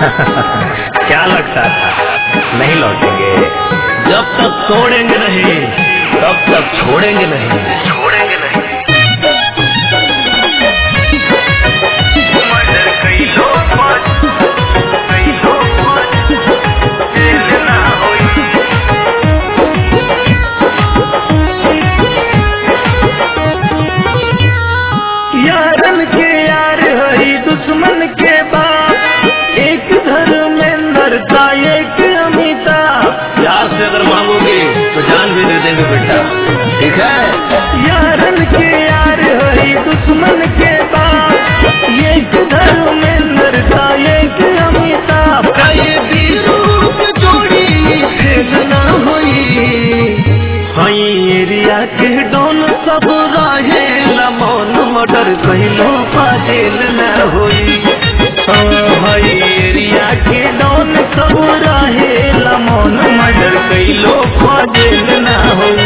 क्या लगता था नहीं लौटेंगे जब तक तोड़ेंगे नहीं तब तक छोड़ेंगे नहीं छोड़ेंगे नहीं मर्डर कई लोग कई लोग जेल ना होई यारन के यार हई दुश्मन के बाप एक धर्मेंद्र का एक अमिताभ प्यार से अगर मांगोगे तो जान भी दे देंगे बेटा ठीक है यारन के यार हई दुश्मन के बाप एक धर्मेंद्र का एक अमिताभ कई बीरों की जोड़ी फेल ना हुई हई एरिया के डॉन सब रहे लमोन मर्डर कहिलो पाजेल न होई हई एरिया के डॉन सब रहे लमोन मर्डर कहिलो पाजेल न होई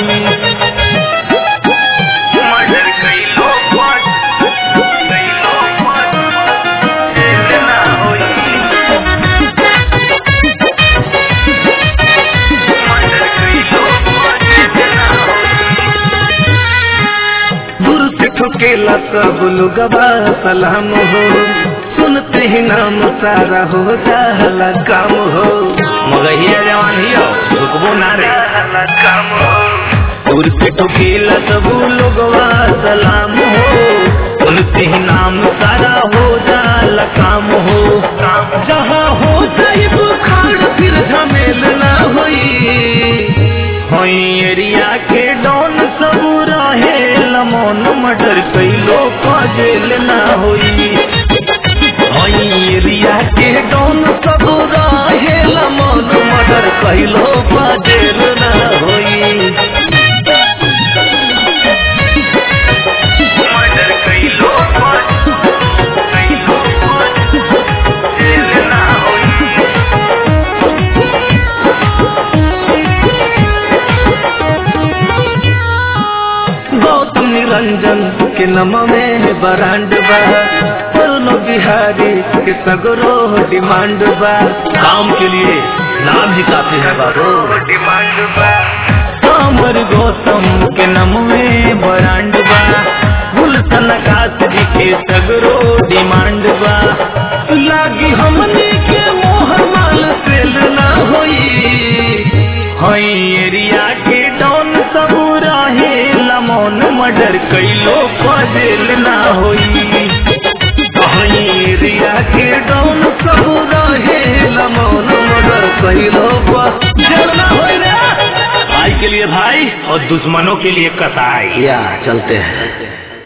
मर्डर कई लोग कई लोग जेल ना हुई मर्डर कई लोग जेल ना दूर से ठोकेला सब लोगवा सलाम हो सुनते ही नाम सारा हो जाला काम हो मगहिया जवान ही हो रुकबो ना रे काम हो दूर से ठोकेला सब लोगवा सलाम हो सुनते ही नाम सारा हो जाला काम हो जहाँ हो जाए बुखार फिर झमेल ना होई होई एरिया के डॉन सब रहे लमोन मर्डर कैलो जेल ना होई होई एरिया के डॉन सब रहे लमोन मर्डर कैलो जेल ना होई मर्डर कई लोग कई लोग जेल ना हुई गौतम निरंजन के नम में बरांड बा पलनो बिहारी के सगरो डिमांड बा काम के लिए नाम ही काफी है बाबू डिमांड बा अमर गौतम के नम में बरांड बा गुलशन काश जी के सगरो डिमांड बा लागी हमने के मोहर माल सेल ना होई हई एरिया के डॉन सब रहे लमोन मर्डर कैलो जेल ना होई हई एरिया के डॉन सब रहे लमोन मर्डर कैलो जेल ना होई रे भाई के लिए भाई और दुश्मनों के लिए कसाई या चलते हैं